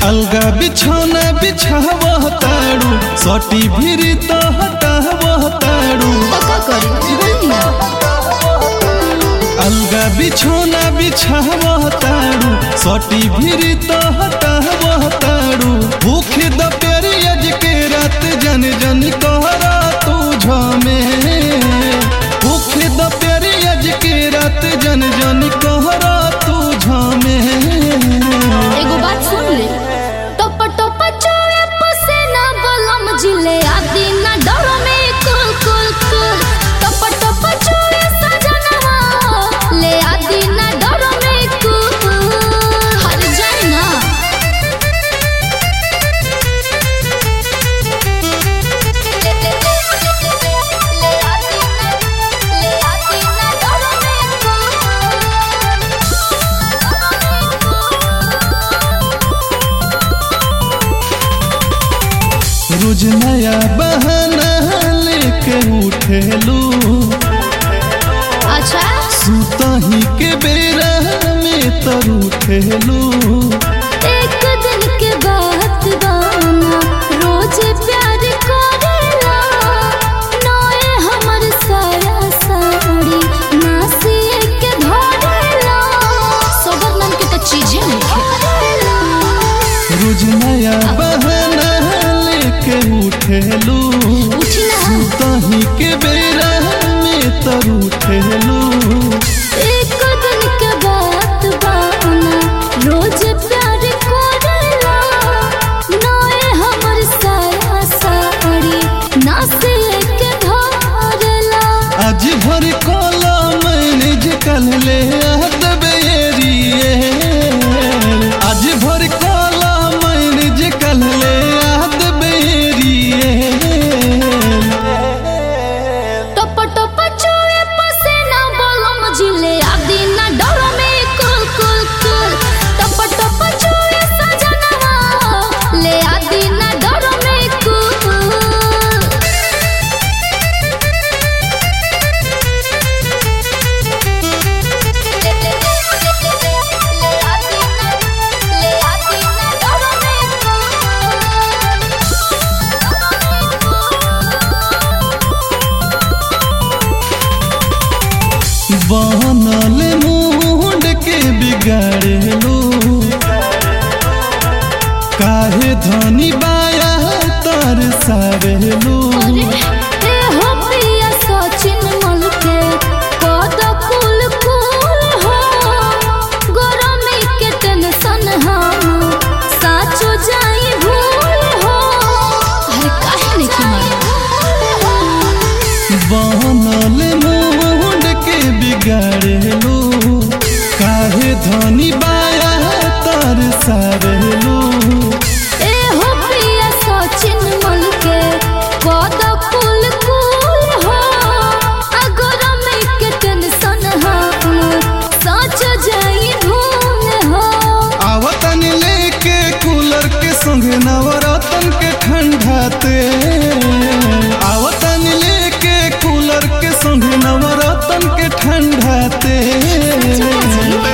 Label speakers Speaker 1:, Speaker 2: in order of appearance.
Speaker 1: अलगा बिछौना बिछावह तारू सटी भिरी तो हटावह तारू
Speaker 2: तो का करी बोली ना
Speaker 1: अलगा बिछौना बिछावह तारू सटी भिरी तो हटावह तारू भूख द पेरियज के रात जन जन कहरा तू झमे भूख द पेरियज के रात जन जन कहरा तू झमे
Speaker 2: एगो बात सुन ले टप टप चोए पसेना बलम जिले आदि ना डरो में कुल कुल कुल टप टप चोए सजनवा ले आदि ना डरो में कुल हर जाए ना ले ले ले आदि ना ले आदि ना डरो में
Speaker 1: रोज नया बहाना लेके उठेलू
Speaker 2: अच्छा
Speaker 1: सुतही के बेरा में तर उठेलू
Speaker 2: एक दिन के बात बाना रोज प्यार करेला नए हमर साया साड़ी नासिए के धरेला सबर नाम के तो चीजें नहीं
Speaker 1: रोज नया बहाना लेके उठेलू
Speaker 2: उठी ना
Speaker 1: सुतही के बेरा में तर उठेलू
Speaker 2: एक दिन के बात बाना रोज प्यार करेला नए हमर साया साड़ी नासिए के धरेला
Speaker 1: आज भर कोला मैनेज कल ले बेरिए आज भर कोला मैनेज कल ले बेरिए
Speaker 2: टप टप चोए पसेना बलम जिले आदि ना डर में कुल कुल कुल टप टप चोए सजनवा ले आदि ना डर में कुल ले ले ले आदि ना ले आदि ना डर में
Speaker 1: बनल मुंड के बिगाड़ेलू काहे धनी बाया तर सावेलू
Speaker 2: अरे ए हो प्रिया सचिन मल के कद कुल कुल हो गरमी के टेंशन हम साचो जाई भूल हो अरे काहे नहीं की
Speaker 1: बनल मुंड के बिगाड़ेलू काहे धनी बाया तर सावेलू
Speaker 2: ए हो प्रिया सचिन मल के कद कुल कुल हो आ गरमी के टेंशन हम साचो जाई भूल हो
Speaker 1: आवतन लेके कूलर के संग नवरतन के ठंडाते आवतन लेके कूलर के संग नवरतन के ठंडाते